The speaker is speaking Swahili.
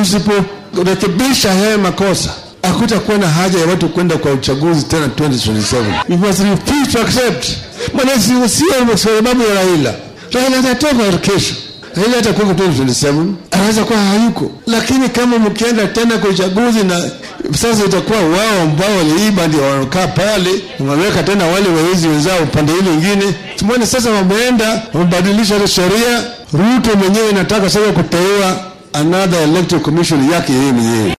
tusiporekebisha haya makosa hakutakuwa na haja ya watu kwenda kwa uchaguzi tena 2027. We must refuse to accept. Maana si sio sababu ya Raila. Raila atatoka kesho. Raila atakuwa 2027, anaweza kuwa hayuko, lakini kama mkienda tena kwa uchaguzi na sasa itakuwa wao ambao waliiba ndio wanakaa pale, wameweka tena wale wawezi wenzao upande ile ingine. Tumeona sasa wameenda wamebadilisha ile sheria. Ruto mwenyewe nataka sasa kuteua another electoral commission yake yeye mwenyewe.